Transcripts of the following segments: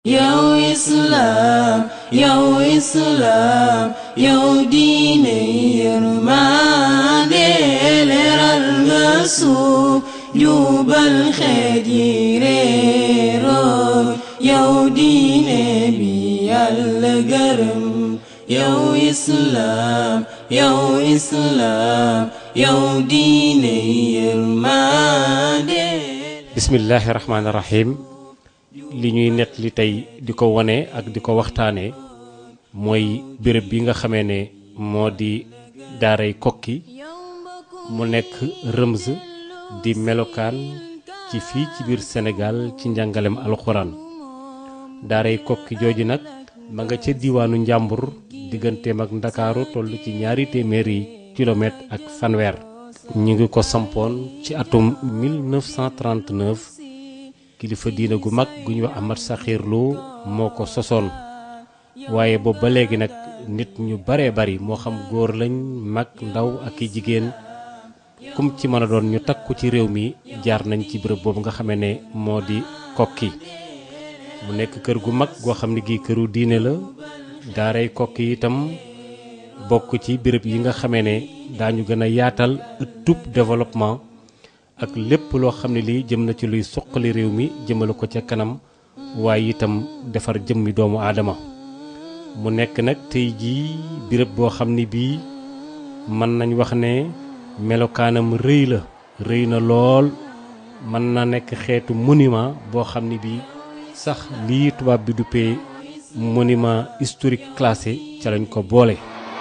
yow islaam yow islaam yow diine yërmande leeral nga suuf jubal xeet yi réeroo yow diine bi yàlla gërëm yow islaam yow islaam yow diine yërmande bismillahi rahmaani rahim li ñuy nett li tey di ko wone ak di ko waxtaane mooy béréb bi nga xamee ne moo di daaray kokki mu nekk Rëmz di melokaan ci fii ci biir Sénégal ci njàngalem alxuraan daaray kokki jooju nag ma nga ca diiwaanu njàmbur digganteem ak ndakaaru toll ci ñaari téeméeri kilomètre ak fanweer ñu ngi ko sampoon ci atum 1939 kilifa diina gu mag gu ñuy wax Ahmad Saxiir Lo moo ko sosoon waaye boobu ba léegi nag nit ñu baree bari moo xam góor lañ mag ndaw ak i jigéen kum ci mën a doon ñu takku ci réew mi jaar nañ ci bërëb boobu nga xamee ne moo di kokki mu nekk kër gu mag goo xam ne gii këru diine la daaray kokki itam bokk ci béréb yi nga xamee ne daañu gën a yaatal ëttub développement ak lépp loo xam ne lii jëm na ci luy suqali réew mi jëmale ko ca kanam waaye itam defar jëmmi doomu aadama mu nekk nag tey jii béréb boo xam ne bii mën nañ wax ne melokaanam rëy la rëy na lool mën na nekk xeetu monument boo xam ne bii sax lii tubaab bi duppee monument historique classé ca lañ ko boole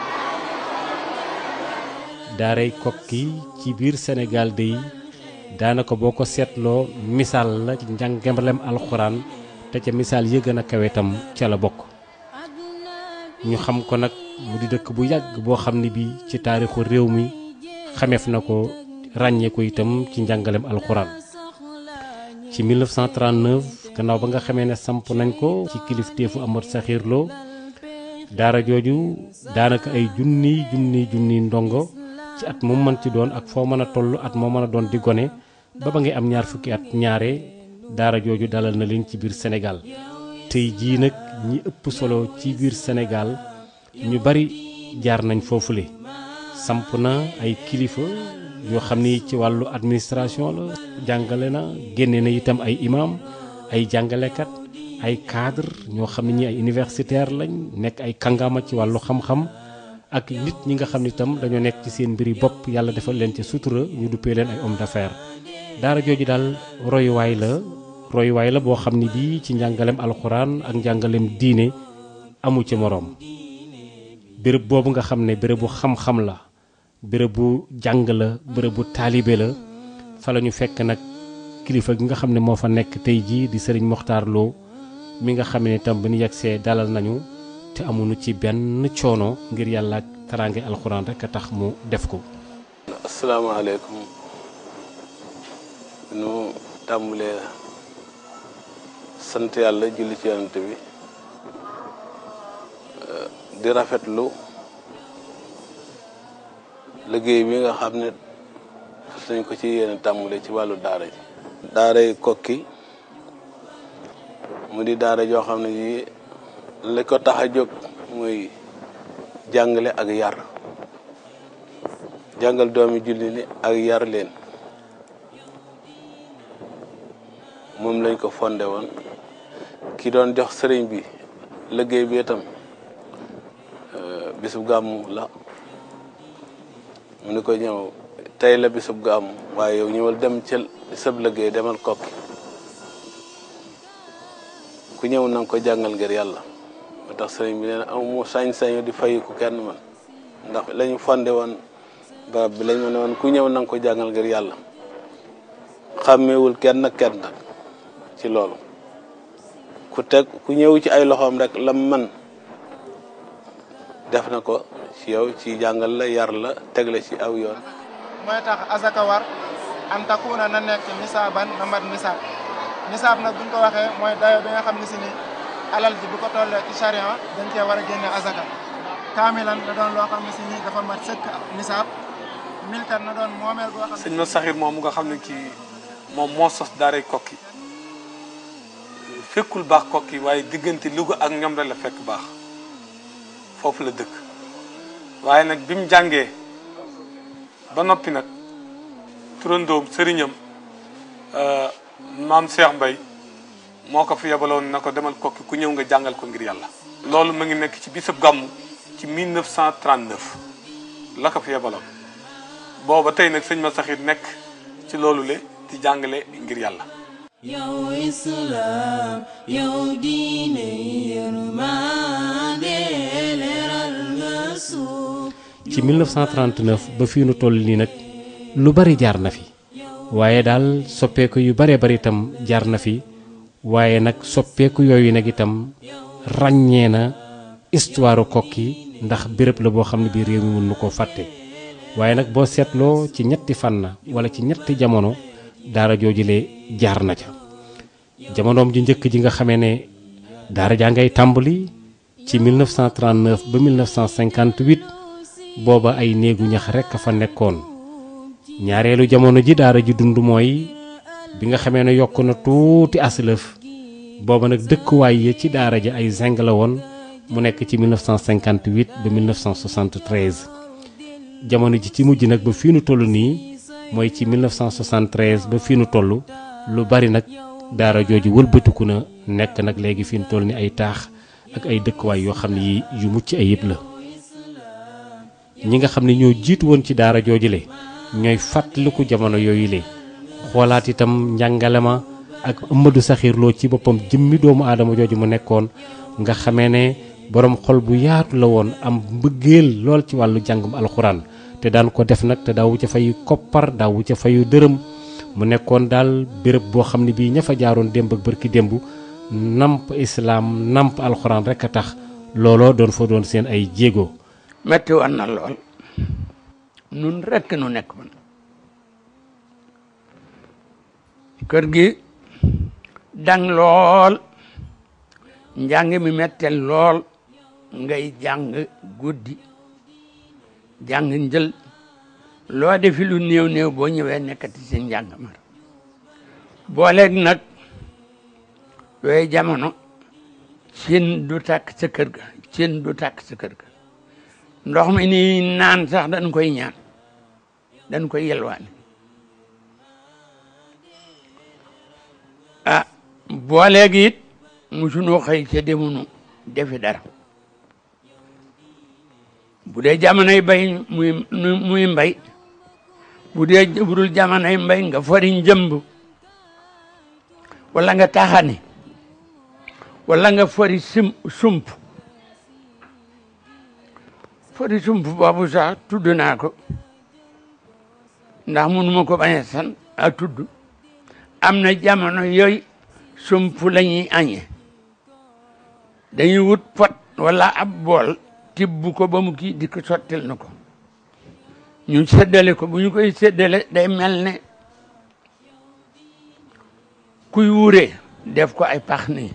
daaray kokki ci biir Sénégal day daanaka boo ko seetloo misaal la ci njàngalem alxuraan te ca misaal yi gën a kawe itam ca la bokk ñu xam ko nag mu di dëkk bu yàgg boo xam ne bii ci taarixu réew mi xameef na ko ràññee ko itam ci njàngalem alxuraan ci 1939 gannaaw ba nga xamee ne samp nañ ko ci kilifteefu Ahmad Saxiir Lo daara jooju daanaka ay junniy junniy junniy ndongo ci at mu mën ci doon ak foo mën a toll at moo mën a doon di gone ba ba ngay am ñaar fukki at ñaare daara jooju dalal na leen ci biir Sénégal tey jii nag ñi ëpp solo ci biir Sénégal ñu bari jaar nañ foofule samp na ay kilifa yoo xam ni ci wàllu administration la jàngale na génne na itam ay imam ay jàngalekat ay cadre ñoo xam ne ñi ay universitaire lañ nekk ay kàngaama ci wàllu xam-xam ak nit ñi nga xam ne itam dañoo nekk ci seen mbiri bopp yàlla defal leen ca sutura ñu duppee leen ay homme d'affaires daara jooju daal royuwaay la royuwaay la boo xam ne bii ci njàngalem alxuraan ak njàngalem diine amu ci moroom béréb boobu nga xam ne bérébu xam-xam la béréb bu jàng la béréb bu taalibe la fa la ñu fekk nag kilifa gi nga xam ne moo fa nekk tey jii di sëriñ Mokhtar Lo mi nga xam ne itam bi ñu yegsee dalal nañu te amuñu ci benn coono ngir yàlla ak taraange alxuraan rek a tax mu def ko. asalaamaaleykum nu tàmbalee sant yàlla julli ci yonent bi di rafetlu liggéey bi nga xam ne fas nañ ko ci yéen tàmbalee ci wàllu daara ji. daaray kokki mu di daara joo xam ne ji li ko tax a jóg muy jàngale ak yar jàngal doomi julli ni ak yar leen moom lañ ko fondé woon ki doon jox sëriñ bi liggéey bi itam bisub gàmmu la mu ni ko ñëw tey la bisub gàmmu waaye yow ñëwal dem ca sëb liggéey demal kokki ku ñëw na nga ko jàngal ngir yàlla moo tax sëriñ bi nee na amu sañ-sañu di fayiku kenn man ndax lañu fondé woon barab bi lañ ma ne woon ku ñëw na nga ko jàngal ngir yàlla xàmmeewul kenn kenn nag ci loolu ku teg ku ñëw ci ay loxoom rek lam man def na ko ci yow ci jàngal la yar la teg la ci aw yoon mooy tax asaka war an takuna na nekk nisaaban na mat nisaab nisaab nag buñ ko waxee mooy dayo bi nga xam ne si ni alal ji bu ko tollee ci charia dañ cee war a génne asaka kaamilan na doon loo xam ne si ni dafa mat sëkk nisaab milkan na doon moomeel boo xam sëñ ma saxir moom nga xam ne kii moom moo sos daaray kokki fekkul baax kokki waaye diggante Louga ak ñoom rek la fekk baax foofu la dëkk waaye nag bi mu jàngee ba noppi nag turandoom sëriñam maam Cheikh Mbay moo ko fi yebaloon na ko demal kokki ku ñëw nga jàngal ko ngir yàlla loolu mu ngi nekk ci bisab gàmmu ci 1939 la ko fi yebaloon booba tey nag sëñ ma saxit nekk ci loolu le di jàngale ngir yàlla yow islaam yow diine yërmande leeral nga suuf ci 1939 ba fii nu toll nii nag lu bari jaar na fi waaye daal soppeeku yu bare bari itam jaar na fi waaye nag soppeeku yooyu nag itam ràññee na histoire kokki ndax béréb la boo xam ne bii réew mi mën nu koo fàtte waaye nag boo seetloo ci ñetti fànn wala ci ñetti jamono daara joojule jaar na ca jamonoom ji njëkk ji nga xamee ne daara jaa ngay tàmbali ci 1939 ba 1958 booba ay néegu ñax rekk a fa nekkoon ñaareelu jamono ji daara ji dund mooy bi nga xamee ne yokk na tuuti aslëf booba nag dëkkuwaay ya ci daara ji ay zinc la woon mu nekk ci 1958 ba 1973 jamono ji ci mujj nag ba fii nu toll nii mooy ci 1973 ba fii nu toll lu bari nag daara jooju wëlbatiku na nekk nag léegi fi nu toll ni ay taax ak ay dëkkuwaay yoo xam ne yi yu mucc ayib la ñi nga xam ne ñoo jiitu woon ci daara joojule ñooy fàttaliku jamono yooyu le xoolaat itam njàngale ma ak Amadou Saxiir Lo ci boppam jëmmi doomu aadama jooju mu nekkoon nga xamee ne borom xol bu yaatu la woon am mbëggeel lool ci wàllu jàngum alxuraan te daan ko def nag te daawu ca fayu koppar daawu ca fayu dërëm mu nekkoon daal béréb boo xam ne bii ña fa jaaroon démb ak bërki démb namp islaam namp alxuraan rek a tax looloo doon fa doon seen ay jéego. metti woon na lool nun rekk nu nekk man kër gi dang lool njàng mi mettel lool ngay jàng guddi jàng njël loo defi lu néew néew boo ñëwee nekkati si njàng ma booleeg nag yooyu jamono cin du tàkk sa kër ga cin du tàkk sa kër ga ndox mi ni naan sax dañ koy ñaan dañ koy yelwaani ah booleeg it musunoo xëy ca demunu defi dara bu dee jamonoy bay muy muy mbay bu dee budul jamonoy mbay nga fori njëmb wala nga taxani wala nga fori sim sump fori sump boobu sax tudd naa ko ndax mënuma ko bañ a san a tudd am na jamono yooyu sump la ñuy añee dañuy wut pot wala ab bool tibb ko ba mu kii di ko sottil na ko ñu séddale ko bu ñu koy séddale day mel ne kuy wuure def ko ay pax nii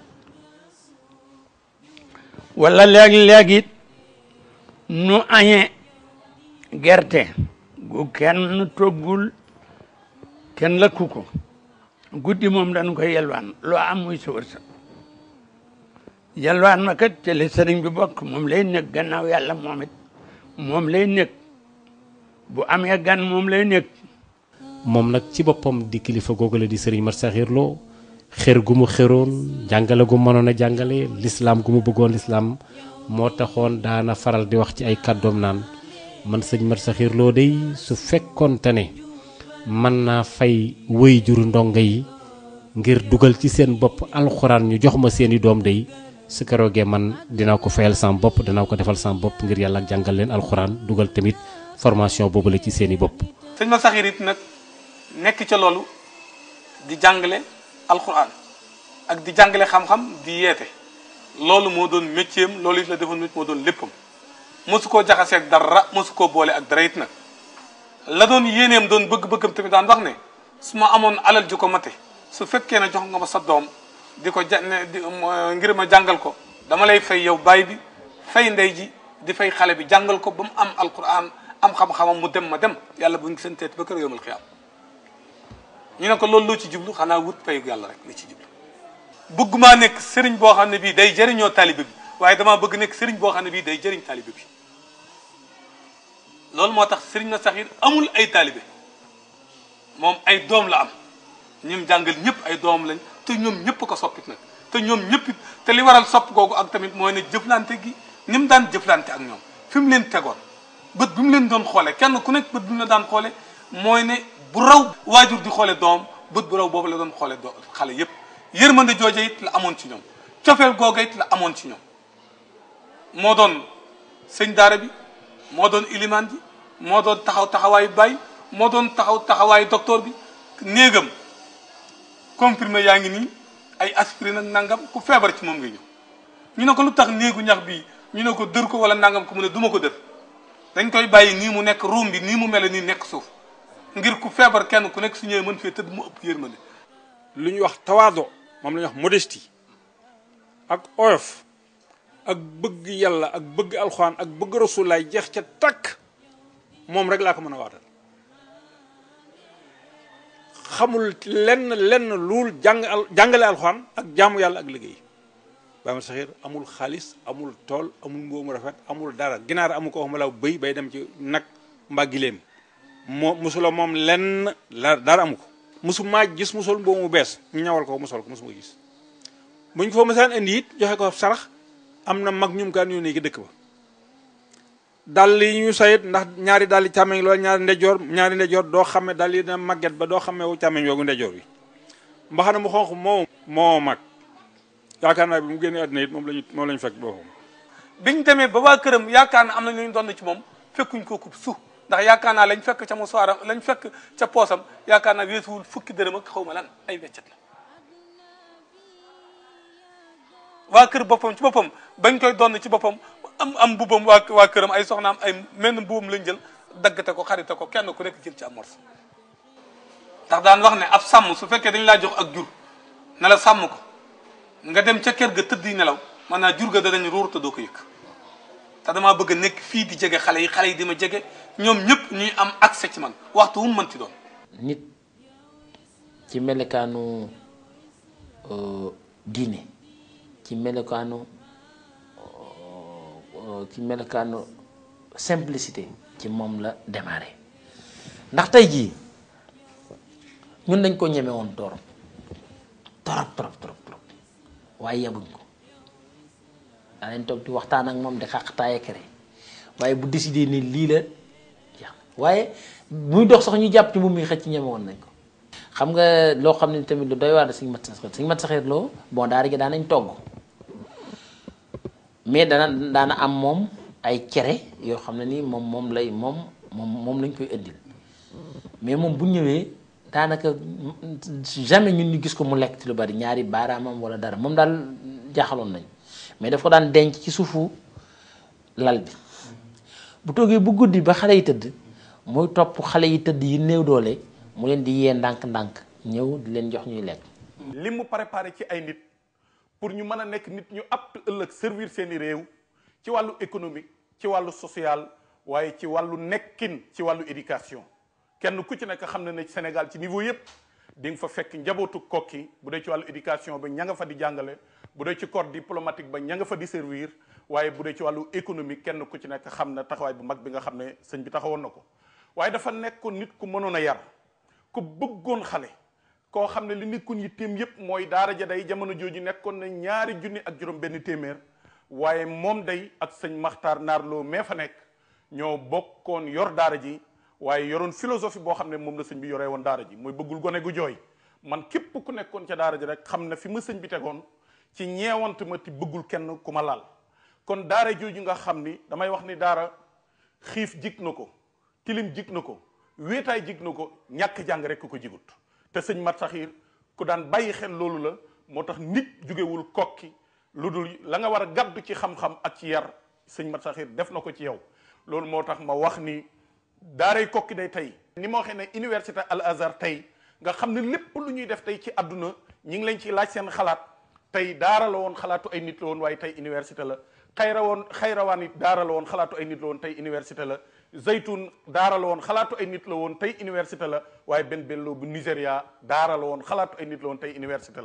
wala léeg-léeg it nu añee gerte gu kenn toggul kenn lakku ko guddi moom dañu koy yelwaan loo am muy sa wërsëg yelwaan ma kat ci li sëriñ bi bokk moom lay nekk gannaaw yàlla moom it moom lay nekk bu amee gan moom lay nekk moom nag ci boppam di kilifa googu la di sëriñ Mat Saxiir Lo xër gu mu xëroon jàngale gu mënoon a jàngale lislaam gu mu bëggoon lislaam moo taxoon daana faral di wax ci ay kàddoom naan man sëñ Mat Saxiir Lo day su fekkoonte ne mën naa fay wëy juru ndongo yi ngir dugal ci seen bopp alxuraan ñu jox ma seeni doom day su keroogee man dinaa ko fayal sama bopp dinaa ko defal sama bopp ngir yàlla ak jàngal leen alxuraan dugal tamit formation boobu la ci seeni bopp. sëñ ma saxiir it nag nekk ca loolu di jàngale alxuraan ak di jàngale xam-xam di yeete loolu moo doon métier am loolu it la defoon moo doon léppam mosu koo jaxaseeg dara mosu koo boole ak dara it nag la doon yéeneem doon bëgg-bëggam tamit daan wax ne su ma amoon alal ju ko mate su fekkee ne jox nga ma sa doom di ko ja ne di ngir ma jàngal ko dama lay fay yow baay bi fay ndey ji di fay xale bi jàngal ko ba mu am alquran am xam-xamam mu dem ma dem yàlla bu ngi seen teet ba kër yowmal xiyaam ñu ne ko loolu loo ci jublu xanaa wut payu yàlla rek la ci jublu bëggumaa nekk sëriñ boo xam ne bii day jëriñoo taalibe bi waaye damaa bëgg nekk sëriñ boo xam ne bii day jëriñ taalibe bi loolu moo tax sëriñ na saxiir amul ay taalibe moom ay doom la am ñim jàngal ñëpp ay doom lañ te ñoom ñëpp ko soppit nag te ñoom ñëpp it te li waral sopp googu ak tamit mooy ne jëflante gi ni mu daan jëflante ak ñoom fi mu leen tegoon bët bi mu leen doon xoole kenn ku nekk bët bi mu la daan xoole mooy ne bu raw waajur di xoole doom bët bu raw boobu la doon xoole do xale yëpp yërmande jooja it la amoon ci ñoom cofeel googa it la amoon ci ñoom moo doon sëñ daara bi moo doon ilimaan ji moo doon taxaw taxawaayu baay moo doon taxaw taxawaayu docteur bi néegam comprimé yaa ngi nii ay aspirine ak nangam ku feebar ci moom nga ñëw ñu ne ko lu tax néegu ñax bi ñu ne ko dër ko wala nangam ko mu ne duma ko dër dañ koy bàyyi nii mu nekk ruum bi nii mu mel nii nekk suuf ngir ku feebar kenn ku nekk su ñëwee mën fee tëdd mu ëpp yërmande lu ñuy wax tawaado moom la ñuy wax modestie ak oyof ak bëgg yàlla ak bëgg alxuraan ak bëgg rasulaay jeex ca takk moom rek laa ko mën a waatal xamul lenn lenn luul jàng al jàngale alxuraan ak jaamu yàlla ak liggéey Baye Mat Saxiir amul xaalis amul tool amul mboomu rafet amul dara ginaar amul ko waxuma la bëy bay dem ci nag mbaa gileem moo musula moom lenn la dara amu ko musu maa gis musul mboomu mu bees ñu ñawal ko musal ko musu ma gis buñ ko fa mësaan indi it joxe ko sarax am na mag ñum kaan yónnee ki dëkk ba dàll yi ñu sayit ndax ñaari dàll càmmeñ loolu ñaari ndejoor ñaari ndejoor doo xame dàll yi dina màgget ba doo xamee wu càmmeñ yoogu ndejoor bi mbaxana mu xonq moo moo mag yaakaar naa bi mu génnee àddina it moom lañu moom lañu fekk boppam biñ demee ba waa këram yaakaar na am na lu ñu doon ci moom fekkuñ ko kub su ndax yaakaar naa lañ fekk ca mu soiram lañ fekk ca poosam yaakaar naa weesuwul fukki dërëm ak xaw ma lan ay weccet la waa kër boppam ci boppam bañ koy doon ci boppam am am mbubam waa waa këram ay soxnaam ay menn mbubam lañ jël daggate ko xarite ko kenn ku nekk jël ci am morso ndax daan wax ne ab sàmm su fekkee dañ laa jox ak jur ne la sàmm ko nga dem ca kër ga tëdd yi nelaw maanaam jur ga danañ ruur te doo ko yëg te damaa bëgg a nekk fii di jege xale yi xale yi di ma jege ñoom ñëpp ñuy am accès ci man waxtu wu mu mënti doon. nit ci melekaanu diine ci melekaanu ci melekaanu simplicité ci moom la démarré ndax tey jii ñun dañ ko ñeme woon torop torop torop torop torop waaye yebuñ ko daanañ toog di waxtaan ak moom di xaqtaaye kere waaye bu décidé ni lii la jeex waaye muy dox sax ñu jàpp ci moom mi xëcc ñeme woon nañ ko xam nga loo xam ne tamit lu doy waar suñu mat saxeer suñu mat saxeer loo bon daara gi daanañ togg mais dana daana am moom ay cere yoo xam ne nii moom moom lay moom moom moom lañ koy indil mais moom bu ñëwee daanaka jamais ñun ñu gis ko mu lekk ci lu bari ñaari baaraamam wala dara moom daal jaaxaloon nañ mais daf ko daan denc ci suufu lal bi bu toogee bu guddi ba xale yi tëdd muy topp xale yi tëdd yi néew doole mu leen di yee ndànk-ndànk ñëw di leen jox ñuy lekk. li mu préparé ci ay nit pour ñu mën a nekk nit ñu apte ëllëg servir seeni réew ci wàllu économique ci wàllu social waaye ci wàllu nekkin ci wàllu éducation kenn ku ci nekk xam na ne Sénégal ci niveau yépp di nga fa fekk njabootu kokki bu dee ci wàllu éducation ba ña nga fa di jàngale bu dee ci corps diplomatique ba ña nga fa di servir waaye bu dee ci wàllu économique kenn ku ci nekk xam na taxawaay bu mag bi nga xam ne sëñ bi taxawoon na ko waaye dafa nekkoon nit ku mënoon a yar ku bëggoon xale koo xam ne li nekkoon yitteem yépp mooy daara ja day jamono jooju nekkoon na ñaari junni ak juróom benn téeméer waaye moom day ak sëñ Maxtaar Naarloo mee fa nekk ñoo bokkoon yor daara ji waaye yoroon philosophie boo xam ne moom la sëñ bi yoree woon daara ji mooy bëggul gone gu jooy man képp ku nekkoon ca daara ji rek xam na fi ma sëñ bi tegoon ci ñeewant ma ti bëggul kenn ku ma laal kon daara jooju nga xam ni damay wax ni daara xiif jig na ko tilim jig na ko wéetaay jig na ko ñàkk jàng rek ko jigut te sëñ Mat Saxiir ku daan bàyyi xel loolu la moo tax nit jugewul kokki lu dul la nga war a gàddu ci xam-xam ak ci yar sëñ Mat Saxiir def na ko ci yow loolu moo tax ma wax ni daaray kokki day tey ni ma waxee ne université al azhar tey nga xam ne lépp lu ñuy def tey ci àdduna ñi ngi leen ci laaj seen xalaat tey daara la woon xalaatu ay nit la woon waaye tey université la xayra woon xayrawaan it daara la woon xalaatu ay nit la woon tey université la zaytun daara la woon xalaatu ay nit la woon tey université la waaye benn bello bu Nigéria daara la woon xalaatu ay nit la woon tey université la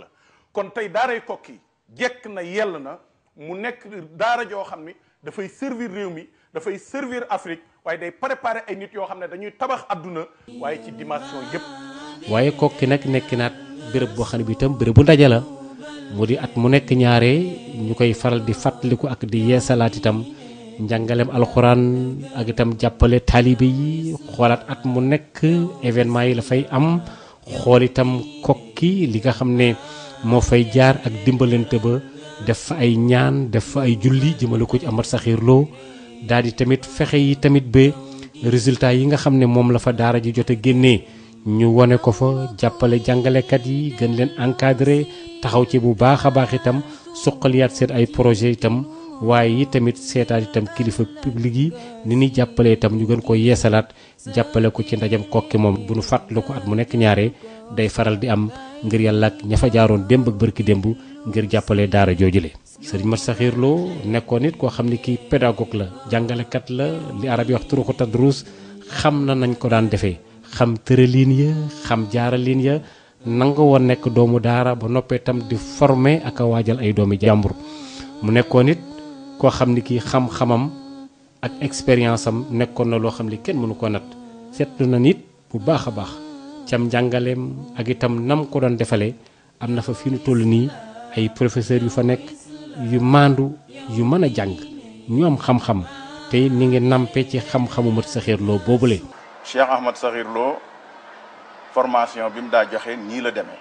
kon tey daaray kokki jekk na yell na mu nekk daara joo xam ni dafay servir réew mi dafay servir Afrique waaye day préparer ay nit yoo xam ne dañuy tabax adduna waaye ci dimension yépp waaye kokki nag nekk naat béréb boo xam ne bi itam béréb bu ndaje la mu di at mu nekk ñaare ñu koy faral di fàttaliku ak di yeesalaat itam njàngaleem alxuraan ak itam jàppale taalibe yi xoolaat at mu nekk événement yi la fay am xool itam kokki li nga xam ne moo fay jaar ak dimbalante ba def fa ay ñaan def fa ay julli jëmale ko ci Amat Saxiir Lo daal di tamit fexe yi tamit ba résultat yi nga xam ne moom la fa daara ji jot a génnee ñu wone ko fa jàppale jàngalekat yi gën leen encadré taxaw ci bu baax a baax itam suqaliyaat seen ay projet itam waaye yi tamit seetaat itam kilifa public yi ni ñuy jàppale itam ñu gën ko yeesalaat jàppale ko ci ndajam kokki moom bu nu fàttali ko at mu nekk ñaare day faral di am ngir yàlla ak ña fa jaaroon démb ak bërki démb ngir jàppale daara joojule sëriñ Mat Saxiir Lo nekkoon nit koo xam ne kii pédagogue la jàngalekat la li arab yi wax turuqu tadrus xam na nañ ko daan defee xam tëraliin ya xam jaaraliin ya nanga woon nekk doomu daara ba noppee tam di former ak a waajal ay doomi jàmbur mu nekkoon nit koo xam ni kii xam-xamam ak expérience am nekkoon na loo xam ni kenn mënu ko nat seetlu na nit bu baax a baax cam njàngaleem ak itam nam ko doon defalee am na fa fi nu toll nii ay professeurs yu fa nekk yu maandu yu mën a jàng ñu am xam-xam te ni ngi nampe ci xam-xamu Mat Saxiir Lo boobule. Cheikh Ahmad Saxiir Lo formation bi mu daa joxe nii la demee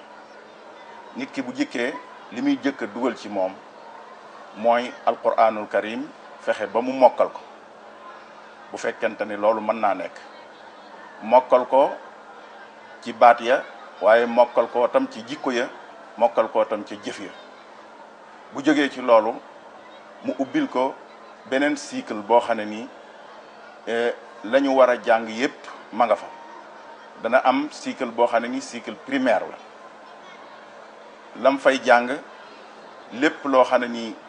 nit ki bu jëkkee li muy jëkk a dugal ci moom mooy alquranul karim fexe ba mu mokkal ko bu fekkente ni loolu mën naa nekk mokkal ko ci baat ya waaye mokkal ko tam ci jikko ya mokkal ko tam ci jëf ya bu jógee ci loolu mu ubbil ko beneen cycle boo xam ne nii la ñu war a jàng yépp ma nga fa dana am cycle boo xam ne ni cycle primaire la lam fay jàng lépp loo xam ne nii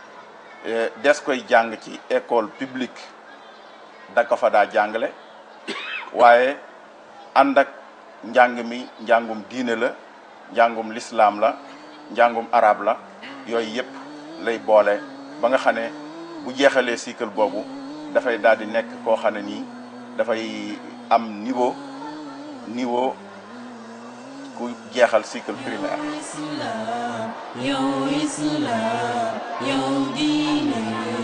des koy jàng ci école publique da ko fa daa jàngale waaye ànd ak njàng mi njàngum diine la njàngum lislaam la njàngum arab la yooyu yépp lay boole ba nga xam ne bu jeexalee cycle boobu dafay daal di nekk koo xam ne nii dafay am niveau niveau ku jeexal cycle primaire yow islam yow diine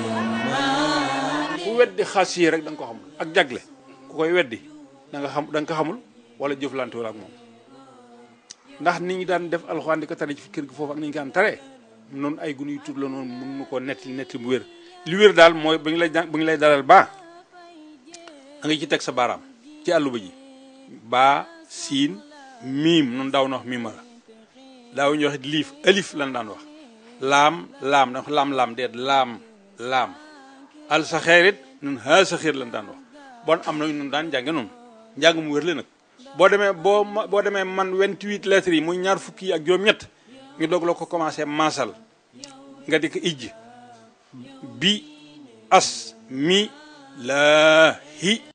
ku weddi xas yi rek da nga ko xamul ak jagle ku koy weddi da nga xam da nga ko xamul wala jëflante wala ak moom ndax nit ñi daan def alxuraan di ko tare ci kër gi foofu ak ni ñu ko daan tare noonu ay gunu yu tuut la noonu mën nu koo nettali nettali bu wér li wér daal mooy ba ñu lay bu ñu lay dalal baa da nga ci teg sa baaraam ci àlluba ji baa siin miim noonu daaw na wax miima la daaw ñu wax liif alif lan daan wax laam laam da laam laam deet laam laam al sa xeerit nun ha sa xeer lan daan wax bon am na nun daan jànge noonu njàng mu wér la nag boo demee boo boo demee man 28 lettres yi muy ñaar fukki yi ak juróom-ñett ñu doog la ko commencé maasal nga di ko ijj bi as mi laa hi